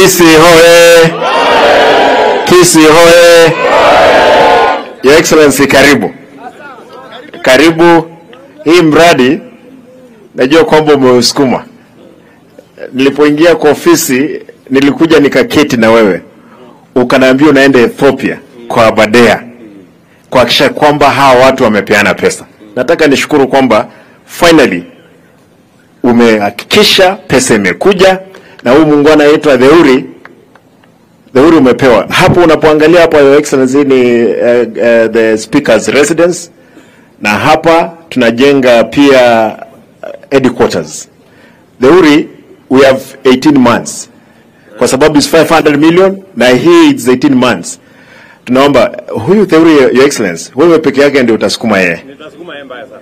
Kisi hoye! Kisi hoye! Your Excellency, karibu karibu. Hii mradi najua kwamba umeusukuma. Nilipoingia kwa ofisi, nilikuja nikaketi na wewe, ukaniambia unaenda Ethiopia kwa Abadea kuhakikisha kwamba hawa watu wamepeana pesa. Nataka nishukuru kwamba finally umehakikisha pesa imekuja na huyu muungano anaitwa Theuri Theuri umepewa hapo. Unapoangalia hapa, Your Excellency, ni uh, uh, the speaker's residence, na hapa tunajenga pia uh, headquarters. Theuri we have 18 months kwa sababu is 500 million na hii is 18 months. Tunaomba huyu Theuri, Your Excellency, wewe peke yake ndio utasukuma yeye Nitasukuma yeye mbaya sana.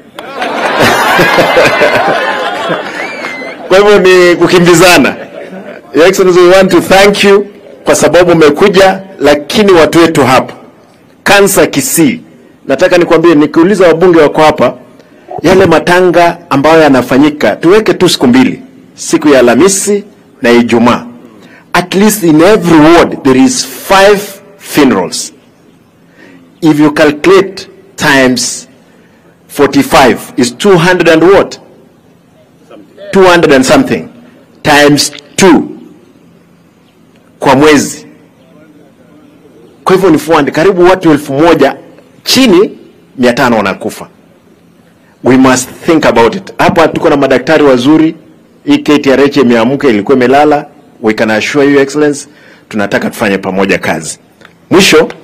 kwa hivyo ni kukimbizana. Your Excellency, we want to thank you kwa sababu umekuja, lakini watu wetu hapa kansa Kisii, nataka nikwambie, nikiuliza wabunge wako hapa, yale matanga ambayo yanafanyika tuweke tu siku mbili, siku ya Alhamisi na Ijumaa. At least in every ward there is five funerals. If you calculate times 45 is 200 and what? 200 and something times 2 kwa mwezi. Kwa hivyo ni 400, karibu watu elfu moja chini mia tano wanakufa. We must think about it. Hapa tuko na madaktari wazuri. Hii KTRH imeamka, ilikuwa imelala. We can assure you excellency, tunataka tufanye pamoja kazi. Mwisho